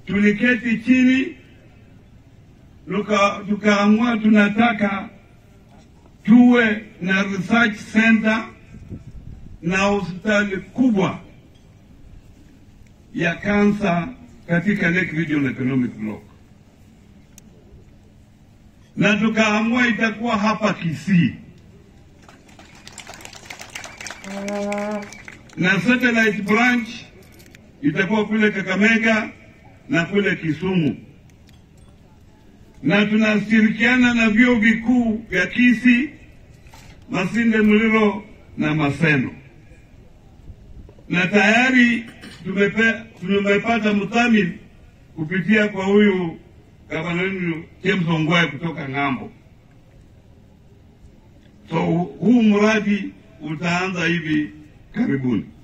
tuliketi chini tuka- tukaamua tunataka tuwe na research center na hospitali kubwa ya kansa katika Lake Region Economic Block, na tukaamua itakuwa hapa Kisii na satellite branch itakuwa kule Kakamega na kule Kisumu, na tunashirikiana na vyuo vikuu vya Kisii, Masinde Muliro na Maseno, na tayari tumepe, tumepata mdhamini kupitia kwa huyu gavana wenu James Ongwae kutoka ng'ambo. So huu mradi utaanza hivi karibuni.